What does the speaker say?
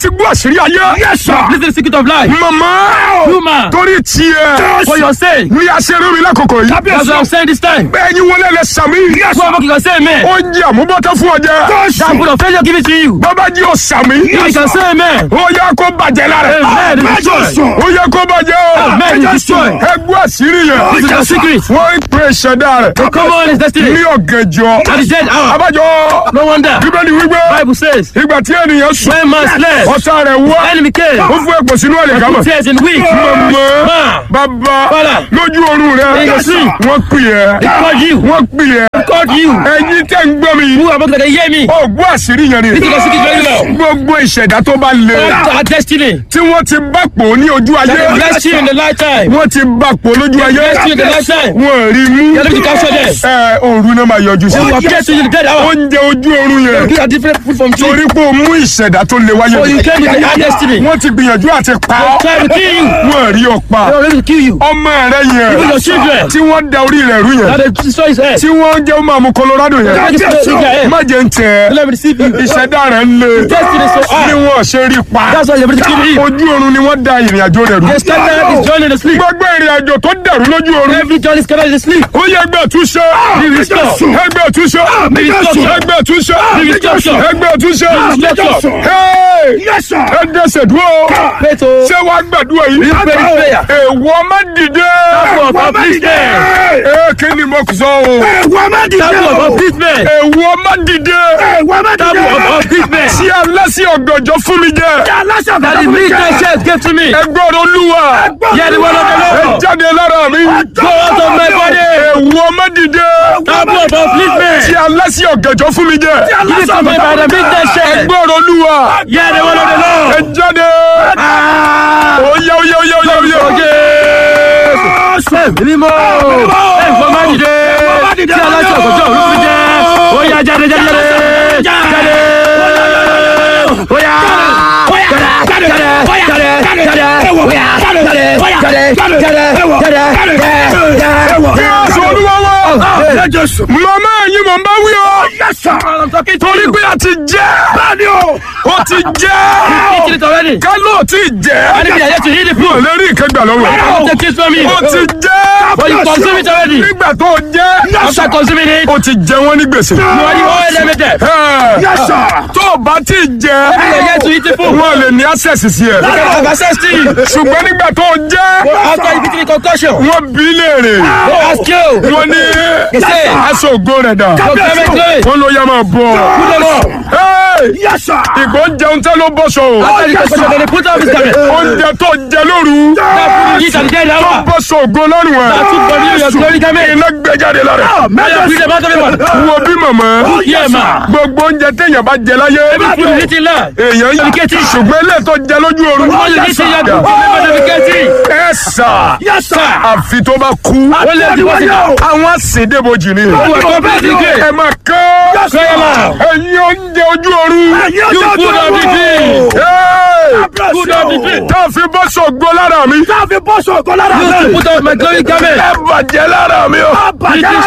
ti gbọ́ àṣírí ayé. Yes, sir. This is the secret of life. màmá Human. torí tiẹ̀ For your sake. ní aṣeré mi lákòókò yìí. That's what I'm saying this time. bẹ́ẹ̀ ni wọlé lẹ sàmì. Who am I can say amen? ó jẹ́ àmúbọ́tọ́ fún ọjà. That put of failure give it to you. bàbá jí o sàmì. You can say amen. ó yẹ kó bàjẹ́ lára. Amen. It is destroyed. ó yẹ kó bàjẹ́ o. Amen. It is destroyed. ẹgbẹ́ àṣírí yẹn. This is the secret. wọ́n ń pè ìṣẹ̀dá rẹ̀. Come on, his destiny. ní ọ̀gànjọ́. At the dead hour. abájọ. No wonder. bíbélì wípé. Bible says, ìgbà tí ènìyàn sùn. when man slept, ọ̀tá rẹ̀ wá. enemy came. ó fún ẹ̀pọ̀ sínú ẹ̀lẹ̀ kámọ̀. Tears in weak. mọ̀ Man, bàbá Father. lójú oorun rẹ̀. In your sleep. wọ́n pè ẹ́. they called you. wọ́n pè ẹ́. Called you. ẹ̀yin tẹ́ ń gbọ́ mi. Who am I going to hear me? ó gbọ́ àṣírí yẹn ni. This is the secret very well. gbogbo ìṣẹ̀dá tó bá le. Our destiny. tí wọ́n ti bá pò ní ojú ayé. That bless you in the lifetime. wọ́n ti bá pò lójú ayé. Bless you in the lifetime. wọ́n rí mú. You're able to capture them. ẹ òru náà máa yọjú sí. Who appear to you in the dead hour. oúnjẹ ojú oorun yẹn. These are different food from tree. torí pé o mú ìṣẹ̀dá tó le wáyé. So you came with the hard destiny. wọ́n ti gbìyànjú àti pa ọ́. Try to kill you. wọ́n rí ọ pa. They are ready to kill you. ọmọ rẹ yẹn. Even your children. tí wọ́n da orí rẹ̀ rú Now yẹn. they destroy his head. tí wọ́n jẹ́ ọmọ àmú Colorado yẹn. Let me destroy their head. má jẹ́ ń tẹ̀ ẹ́. Let me deceive you. ìṣẹ̀dá rẹ̀ ń le. Destiny so ni hard. wọ́n ṣe rí pa. That's why you're ready to kill him. ojú oorun ni wọ́n da ìrìn àjò rẹ̀ rú. They started his journey in the sleep. gbogbo ìrìn àjò tó dẹ̀rú lójú oorun. Every journey is scattered in the sleep. ó yẹ ẹgbẹ́ àtúnṣe. Be restored. ẹgbẹ́ àtúnṣe. Be restored. ẹgbẹ́ àtúnṣe. Be restored. ẹgbẹ́ àtúnṣe. restored. Hey! Yes, sir. ẹ dẹ́sẹ̀ dúró. Pray to ṣé wàá gbàdúrà yìí. pray this prayer. èèwọ̀ má dìde. Table of upliftment. ee kí ni mo sọ o. Ẹ̀wọ̀n má dìde Table of o. upliftment. èèwọ̀ má dìde. Ẹ̀wọ̀n má dìde Table of o. upliftment. tí aláṣẹ ọ̀gànjọ́ fún mi jẹ. Aláṣà That the midnight church gave to me. ẹgbẹ́ olúwa. Hear the word of the ẹ Lord. jáde lára mi. Go out of my body. èèwọ̀ má dìde. Table of upliftment. tí aláṣẹ ọ̀gànjọ́ fún mi jẹ. Give it to me by the midnight church. ẹgbẹ́ olúwa. Hear the word of the ẹ Lord. jáde. oyè oyè oyè oyè oyè. Mímọ́. Ẹ̀fọ́ máa dìde. Tí aláṣẹ ọ̀gọ́jọ́ òru fi jẹ́. Ó yá jáde jáde jáde. Jáde. Ó yá. Jáde. Jáde. Jáde. Jáde. Ó yá. Jáde. Jáde. Jáde. Jáde. Jáde. Jésù olúwa wa. Jésù. màmá ẹ̀yin mọ̀ n bá wí o. Yes, sir. I'm talking to torí you. pé a ti jẹ́. Bẹ́ẹ̀ni o. ó ti jẹ́. Eat it already. ká ló ti jẹ́. I need to hear to eat the ò food. lè rí ìkẹgbà lọ́wọ́. Don't take it from me. ó ti jẹ́. But you consume it already. nígbà tó jẹ́. After consuming it, ó ti jẹ wọ́n ní gbèsè. you are the oil limited. Ẹ̀, Yes, sir. tó o bá ti jẹ. You are yet to eat the food. wọ́n lè ní access sí ẹ. You can have access to it. ṣùgbọ́n nígbà tó jẹ́. After you eat the concoction, wọ́n bí léèrè. they ask you. wọ́n ní say. aṣọ ògo rẹ̀ dà. Your payment claim. wọ́n ló yá máa bọ̀. Put them up. Hey! Yes, sir. ìgbó ń jẹun tẹ́ ló bọ́ sọ o. After the concoction, then they put up his garment. oúnjẹ tó jẹ lóru. That food you eat at the dead tó hour. bọ́ sọ ògo lọ́rùn ẹ̀. That took from you your glory garment. iná gbé jáde lára. Now you breathe about everyone. wo bí màmá. Yeah, ma. gbogbo oúnjẹ téèyàn bá jẹ láyé. Every food you eat in land. èèyàn yìí Communicating. ṣùgbọ́n ilé tó jẹ lójú oorun. All you eat in your food, remember the vacancy. ẹ sà. Yes, sir. àfi tó bá kú. Wọ́n lè di wọ́n sí náà. àwọn àsèdébojì ni. Wọ́n kọ́ bẹ́ẹ̀ ní gé. ẹ máa kọ́. Prayer man. ẹ̀yin oúnjẹ ojú oorun. You food of the day. Hey! Food of the day. tá a fi bọ́ sọ̀gbọ́ lára mi. Táàfin bọ́sọ̀ ọ̀gọ́ lára You rẹ̀. to put up my glory garment. ẹ bàjẹ́ lára mi o. Bàjẹ́